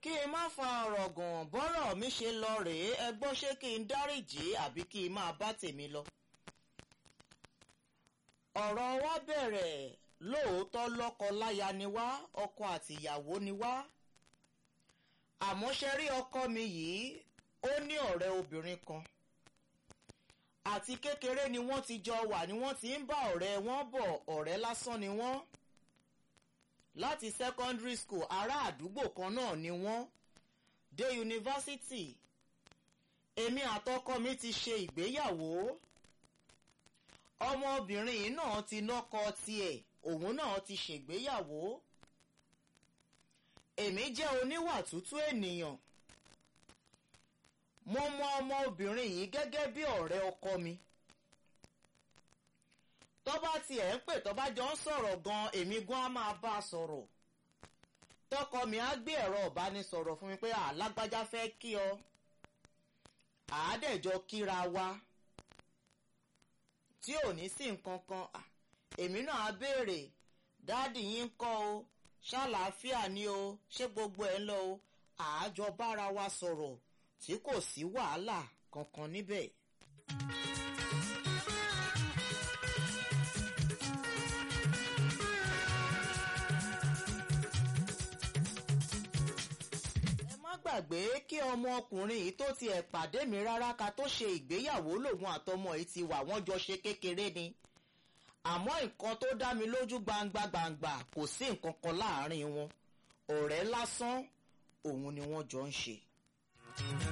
kí n má fa ọ̀rọ̀ gùn bọ́rọ̀ mi ṣe lọ rèé ẹ gbọ́ ṣé kí n dáríjì àbí kí n máa bá tèmi lọ. ọ̀rọ̀ wa bẹ̀rẹ̀ lóòótọ́ lọ́kọ-láya ni wá ọkọ àtìyàwó ni wá àmọ́ ṣe rí ọkọ mi yìí ó ní ọ̀rẹ́ obìnrin kan àti kékeré ni wọ́n ti jọ wà ni wọ́n ti ń bá ọ̀rẹ́ wọn bọ̀ ọ̀rẹ́ lásán ni wọ́n láti secondary school ará àdúgbò kan náà ni wọ́n dé yunifásitì èmi àtọkọ mi ti ṣe ìgbéyàwó ọmọbìnrin yìí náà ti nọ́kọ tiẹ̀ òun náà ti ṣègbéyàwó èmi jẹ́ oníwà tútù ènìyàn mo mọ ọmọbìnrin yìí gẹ́gẹ́ bí ọ̀rẹ́ ọkọ mi tó bá tiẹ̀ ń pè tó bá jọ ń sọ̀rọ̀ gan èmi gan á máa bá a sọ̀rọ̀ tọkọ mi á gbé ẹ̀rọ ìbánisọ̀rọ̀ fún mi pé alágbájá fẹ́ kí ọ àádẹ́jọ kíra wa tí ò ní sí nǹkan kan èmi náà á béèrè dáàdì yín ń kọ́ o ṣàlàáfíà ni o ṣé gbogbo ẹ̀ ń lọ o àájọ bára wa sọ̀rọ̀ tí kò sí wàhálà kankan níbẹ̀. ẹ má gbàgbé kí ọmọkùnrin yìí tó tiẹ̀ pàdé mi rárá ká tó ṣe ìgbéyàwó lòun àtọmọ yìí ti wà wọ́n jọ ṣe kékeré ni àmọ́ nǹkan tó dá mi lójú gbangba gbangba kò sí nǹkan kan láàárín wọn ọ̀rẹ́ lásán òun ni wọ́n jọ ń ṣe.